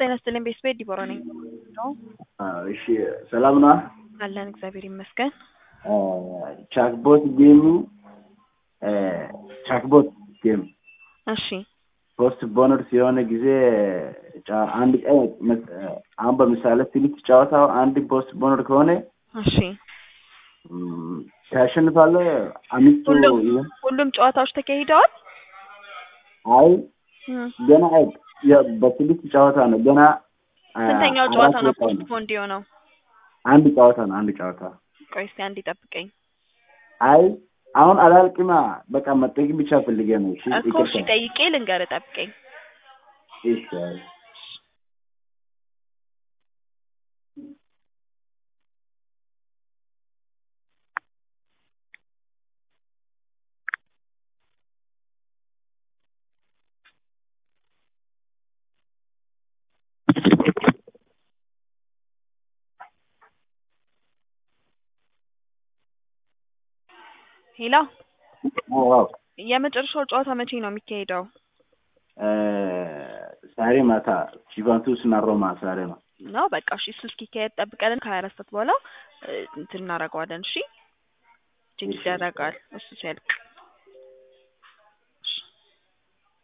ጤና ይስጥልኝ ቤተሰቤ ዲቦራ ነኝ። ነው እሺ ሰላም ነዋ። አለን እግዚአብሔር ይመስገን። ቻክቦት ጌሙ ቻክቦት ጌም እሺ ፖስት ቦነርስ የሆነ ጊዜ ጫ- አንድ ቀን መስ- አሁን በምሳሌ ትንሽ ጨዋታው አንድ ፖስት ቦነር ከሆነ እሺ ም፣ ታሸንፋለህ። አምስቱ ሁሉም ይሁን ሁሉም ጨዋታዎች ተካሂደዋል። አይ እም፣ ገና የ- በስድስት ጨዋታ ነው ገና አ፣ ስንተኛው አራት ጨዋታ ነው ደቂቃ ፖስት ነው። ፖንድ የሆነው? አንድ ጨዋታ ነው አንድ ጨዋታ። ቆይ እስኪ አንድ ይጠብቀኝ አይ አሁን አላልቅማ በቃ መጠየቅ ብቻ ፈልጌ ነው። እሺ እኮ እሺ ይቅርታ። ጠይቄ ልንገርህ፣ ጠብቀኝ። እሺ አይ። ሄላ አዎ አዎ። የመጨረሻው ጨዋታ መቼ ነው የሚካሄደው? እ፣ ዛሬ ማታ ጁቬንቱስ እና ሮማ ዛሬ ነው። ነው በቃ እሺ፣ እሱ እስኪካሄድ ጠብቀን ከሀያ አራት ሰዓት በኋላ እ፣ እንትን እናደርገዋለን። እሺ ቼክ እሺ። ይደረጋል እሱ ሲያልቅ